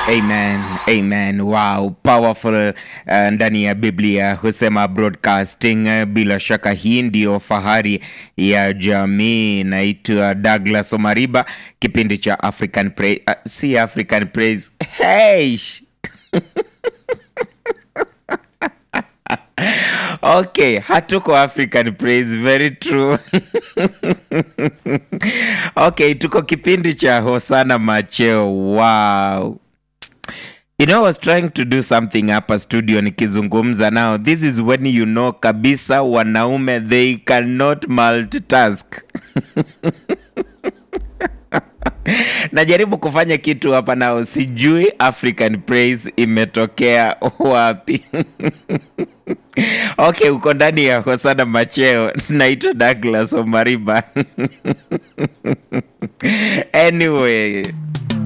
Amen, amen. Wow, powerful. Uh, ndani ya Biblia husema broadcasting. Uh, bila shaka hii ndiyo fahari ya jamii. Naitwa Douglas Omariba, kipindi cha African Praise, uh, si African Praise. Hey! Okay, hatuko African Praise, very true. Okay, tuko kipindi cha Hosana Macheo. Wow. You know, I was trying to do something hapa studio nikizungumza now. This is when you know kabisa wanaume they cannot multitask. Najaribu kufanya kitu hapa nao, sijui African Praise imetokea wapi. Okay, uko ndani ya Hosana Macheo. Naitwa Douglas Omariba. Anyway,